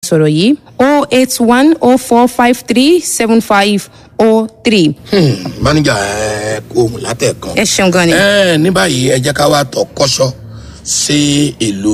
ìbánisọ̀rọ̀ yìí o eight one o four five three seven five o three. máníjà ẹ kó ohun látẹ̀kan. ẹ ṣeun gan ni. ẹ ní báyìí ẹ jẹ́ ká wá tọ̀ kọ́ṣọ́ sí ìlú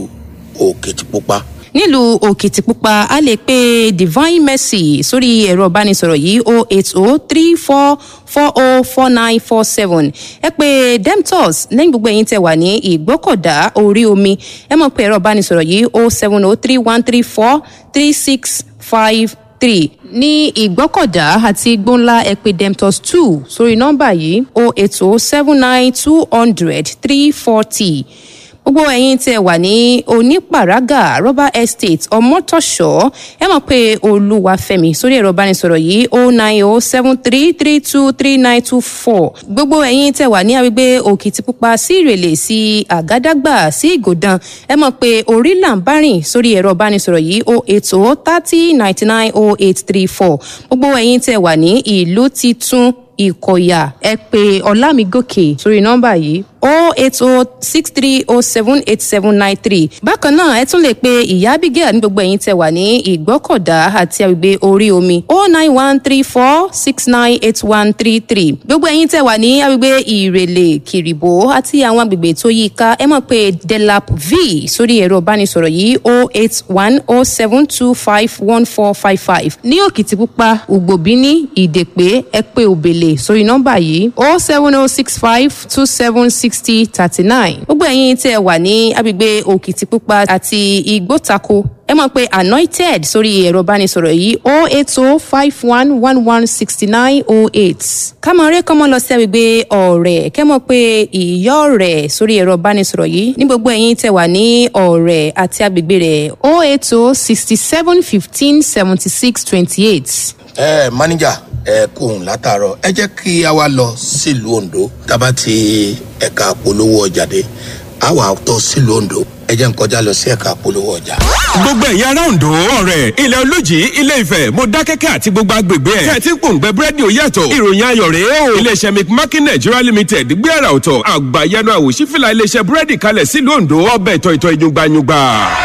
òkìtìpupa. nílùú òkìtìpupa a lè pe divine mercy sórí ẹ̀rọ ìbánisọ̀rọ̀ yìí o eight o three four four o four nine four seven ẹ pé demtos lẹ́yìn gbogbo ẹ̀yin tẹ̀ wà ní ìgbọ́kọ̀dá orí omi ẹ mọ̀ pé ẹ̀rọ ìbánisọ̀rọ̀ yìí o seven o three one three four three six five three ní ìgbọ́kọ̀dá àti gbóńlá ẹ pé demtos two sórí nọ́mbà yìí o eight o seven nine two hundred three forty gbogbo ẹ̀yin tẹ́ wà ní onípàrágà rubber estate ọmọtọ̀ṣọ́ ẹ mọ̀ pé olúwàfẹ́mi sórí ẹ̀rọ ìbánisọ̀rọ̀ yìí o nine o seven three three two three nine two four gbogbo ẹ̀yin tẹ́ wà ní agbègbè òkìtìpupa sí ìrèlè sí àgádágbà sí ìgòdàn ẹ mọ̀ pé orí là ń bá rìn sórí ẹ̀rọ ìbánisọ̀rọ̀ yìí o eight o thirty ninety nine o eight three four gbogbo ẹ̀yin tẹ́ wà ní ìlú titun ìkọ̀yà ẹ pé ọlámigòkè sórí nọ́mbà yìí o eight o six three o seven eight seven nine three bákan náà ẹ tún lè pe ìyá abigail ní gbogbo ẹ̀yin tẹ wà ní ìgbọ́kọ̀dá àti agbègbè orí omi o nine one three four six nine eight one three three gbogbo ẹ̀yin tẹ wà ní agbègbè ìrèlè kìrìbó àti àwọn agbègbè tó yí ká ẹ mọ̀ pé delap v sórí ẹ̀rọ ìbánisọ̀rọ̀ yìí o eight one o seven two five one four five five ní òkìtìpupa ugbòbíní ìdèpé ẹ pé òbèlè sórí nọ́mbà yìí o seven o six five two seven sixty thirty nine gbogbo ẹ̀yin tí ẹ wà ní agbègbè òkìtìpupa àti igbótako ẹ mọ̀ pé anointed sórí ẹ̀rọ ìbánisọ̀rọ̀ yìí o eight o five one one one sixty nine o eight kámọ̀rẹ́ kọ́mọ lọ sí agbègbè ọ̀rẹ́ kẹ́ mọ̀ pé ìyá ọ̀rẹ́ sórí ẹ̀rọ ìbánisọ̀rọ̀ yìí ní gbogbo ẹ̀yin tẹ̀ wà ní ọ̀rẹ́ àti agbègbè rẹ̀ o eight o sixty seven fifteen seventy six twenty eight. ẹ máníjà ẹ kó ohun látàárọ ẹ jẹ́ kí a wá lọ sílùú ondo tábà ti ẹ̀ka polówó ọjà dé a wà tọ́ sílùú ondo ẹ jẹ́ n kọjá lọ sí ẹ̀ka polówó ọjà. gbogbo ẹ̀yin ará ondo ọ̀rẹ́ ilẹ̀ olójì ilé ifẹ̀ mo dákẹ́kẹ́ àti gbogbo agbègbè ẹ̀ tẹ̀ tí pòǹgbẹ búrẹ́dì ò yàtọ̀ ìròyìn ayọ̀ rèé o iléeṣẹ́ mcmakin nigeria limited gbé àrà ọ̀tọ̀ àgbàyanu àwòṣífìlà iléeṣẹ́ búrẹ́dì kalẹ̀ sílùú ondo ọbẹ̀ ìtọ̀ ìtọ̀ ìyungbayungba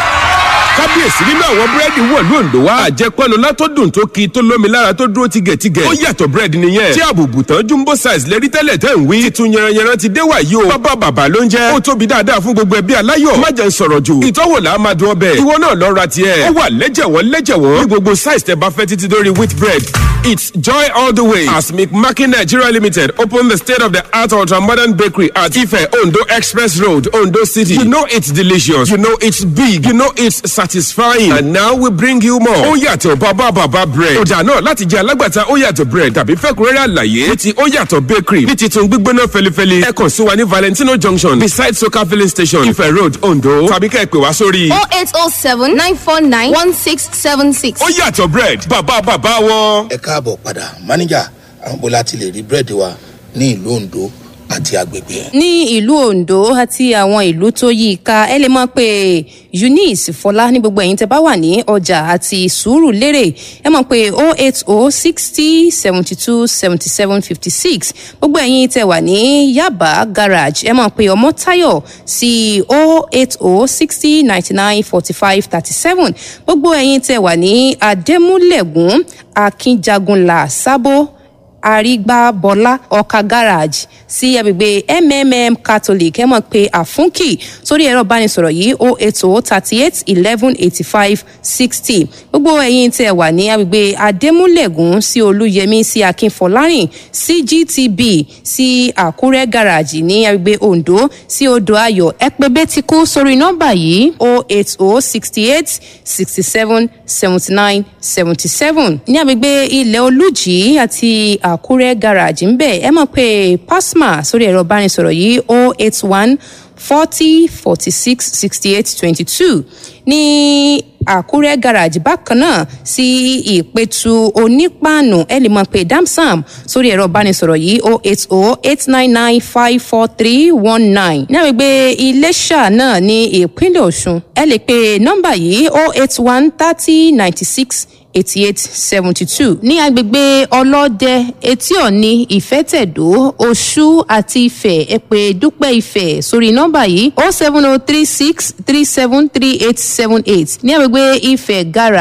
kábíyèsí nínú àwọn búrẹ́dì wọ̀lú òǹdó wa àjẹpẹ́nu látọ́dún tó ki tó lómi lára tó dúró tigẹ̀tigẹ̀ ó yàtọ̀ búrẹ́dì nìyẹn tí àbùbù tán jumbo size lérí tẹ́lẹ̀ tẹ́ ń wí titun yẹranyẹran ti dé wàyí o bàbá bàbá ló ń jẹ́ ó tóbi dáadáa fún gbogbo ẹbí aláyọ̀ má jẹ́ ń sọ̀rọ̀ jù ìtọ́wò là á máa dún ọbẹ̀ ìwọ náà lọ ra tiẹ̀ ó wà lẹ́jẹ̀wọ́n lẹ́jẹ̀wọ́n ní gbogbo size tẹ bá fẹ́ títí dórí wheat bread It's joy all the way as McMakin Nigeria Limited open the state of the art ultra modern bakery at Ife Ondo Express Road, Ondo City. You know it's delicious. You know it's big. You know it's satisfying. And now we bring you more. Ó yàtọ̀ bàbá bàbá bread. Ọjà náà láti jẹ́ alágbàtà ó yàtọ̀ bread tàbí fẹ́kúrẹ́rẹ́ àlàyé ní ti ó yàtọ̀ bakery ní titun gbígbóná fẹlifẹli. Ẹ kàn sí wa ní Valentino Junction beside Soka filling station Ife Road, Ondo. Tàbí ká ẹ pè wá sórí. 0807 949 1676. Ó yàtọ̀ bread bàbá bàbá wọn. ẹ káàbọ̀ padà máníjà àwọn bó láti lè rí búrẹ́dì wa ní ìlú ondo àti agbègbè ẹ̀. ní ìlú ondo àti àwọn ìlú tó yí i ká ẹ lè mọ pé eunice fọlá ní gbogbo ẹ̀yin tẹ bá wà ní ọjà àti sùúrù lérè ẹ mọ̀ pé o eight o sixty seventy two seventy seven fifty six gbogbo ẹ̀yin tẹ wà ní yaba garage ẹ mọ̀ pé ọmọ tayo sí o eight o sixty ninety nine forty five thirty seven gbogbo ẹ̀yin tẹ wà ní adémúlẹ̀gùn akínjagunlá sábó àrígbábọlá ọkà garage sí agbègbè mmm catholic ẹ mọ̀ pé àfúnkì sórí ẹ̀rọ ìbánisọ̀rọ̀ yìí o ètò thirty eight eleven eighty five sixty gbogbo ẹ̀yin tẹ̀ wà ní agbègbè adémúlẹ̀gùn sí olúyẹmí sí akínfọlárìn sí gtb sí àkúrẹ́ garage ní agbègbè ondo sí odò ayọ̀ ẹ pé bẹ́tíkú sórí nọ́mbà yìí o eight o sixty eight sixty seven seventy nine seventy seven ní agbègbè ilẹ̀ olújì àti àkúrẹ́ garage ń bẹ̀ ẹ mọ̀ pé pasma sórí ẹ̀rọ ìbánisọ̀rọ̀ yìí o eight one forty forty six sixty eight twenty two ní àkúrẹ́ garage bákan náà sí ìpẹ̀tù onípàànù ẹ lè mọ̀ pé damsam sórí ẹ̀rọ ìbánisọ̀rọ̀ yìí o eight o eight nine nine five four three one nine ní àgbègbè iléṣà náà ní ìpínlẹ̀ ọ̀ṣun ẹ lè pe nọ́mbà yìí o eight one thirty ninety six eighty eight seventy two ní agbègbè ọlọ́dẹ etí ọ̀ni ìfẹ́tẹ̀dó oṣù àti ìfẹ́ ẹ̀pẹ́ dúpẹ́ ìfẹ́ sórí nọ́mbà yìí o seven o three six three seven three eight seven eight ní agbègbè ìfẹ́ gara